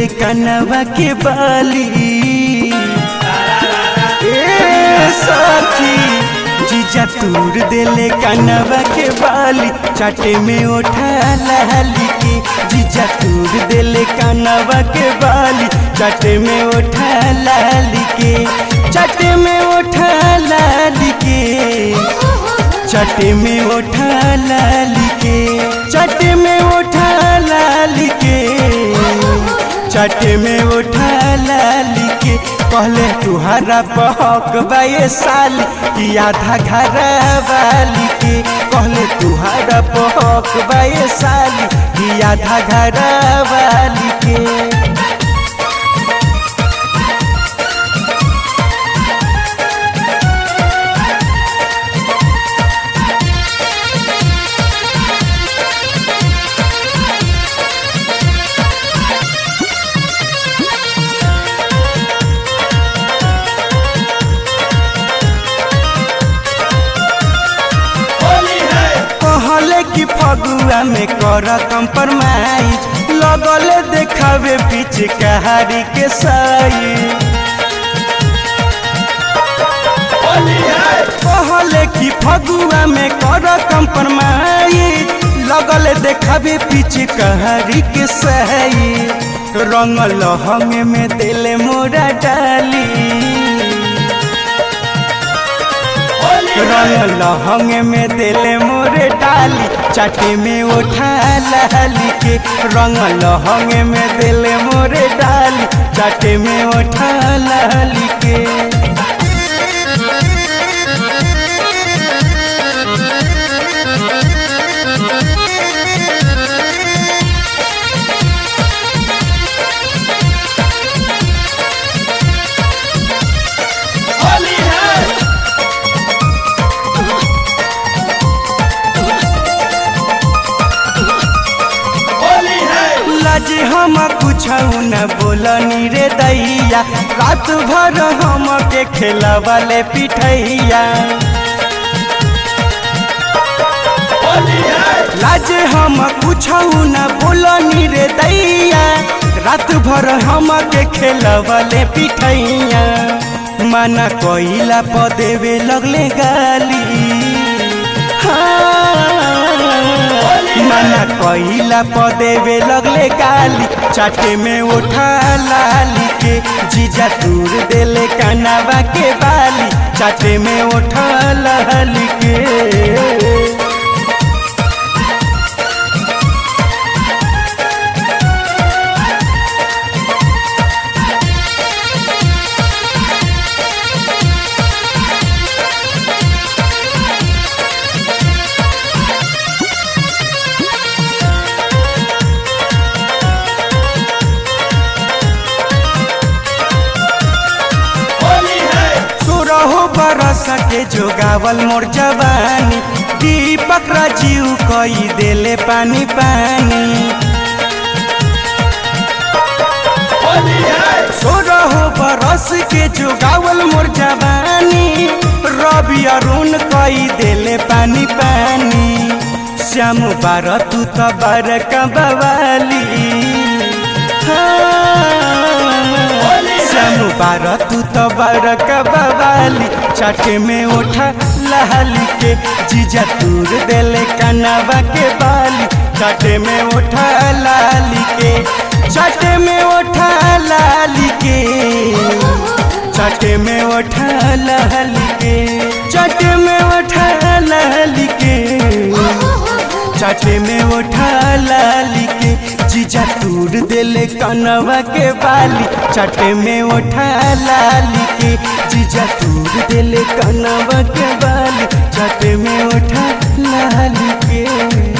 देले कनवा के बाली ए सखी जीजा तूर देले कनवा के बाली चाटे में उठा लाली के जीजा तूर देले कनवा के बाली चाटे में उठा लाली के चाटे में उठा लाली के चटे में उठा लाली के चटे में उठा लाली के चटे में उठा लाली के पहले तुहरा बहक बाए साली कि आधा घर वाली के पहले तुहरा बहक बाए साली कि आधा घर वाली के कहले कि फगुआ में कर कंप्रोमाइज लगल देखावे पीछे कहारी के साई कहले कि फगुआ में कर कंप्रोमाइज लगल देखावे पीछे कहारी के सही रंग लहंग में दिल मोरा डाली रंग लहंग में दिल मोरे डाली चाटे में उठा लाली के रंग लहंग में दिल मोरे डाली चाटे में उठा लाली के लाजी हम कुछ न बोलनी रे दैया रात भर हम के खेला वाले पिठैया लाजे हम कुछ न बोलनी रे दैया रात भर हम के खेला वाले पिठैया माना कोइला पदेवे लगले गाली हाँ मना कोइला पदेवे लगले गाली चाटे में उठा लाली के जीजा दूर देले कनावा के बाली चाटे में उठा लाली के सोरहो बरस के जोगावल मोर जवानी दीपक राजीव कई देले पानी पानी सोरहो बरस के जोगावल मोर जवानी रवि अरुण कई देले पानी पानी श्याम बार तू तो बार कबवाली श्याम बार तू तो बार कबवाली चाटे में उठा लहली के जीजा तूर देले कनावा के बाली चाटे में उठा लाली के चाटे में उठा लाली के चाटे में उठा लहली के चाटे में उठा लहली के चाटे में उठा लाली के जीजा तूर देले कनवा के बाली चाटे में उठा लाली के जीजा तूर देले कनवा के बाली चाटे में उठा लाली के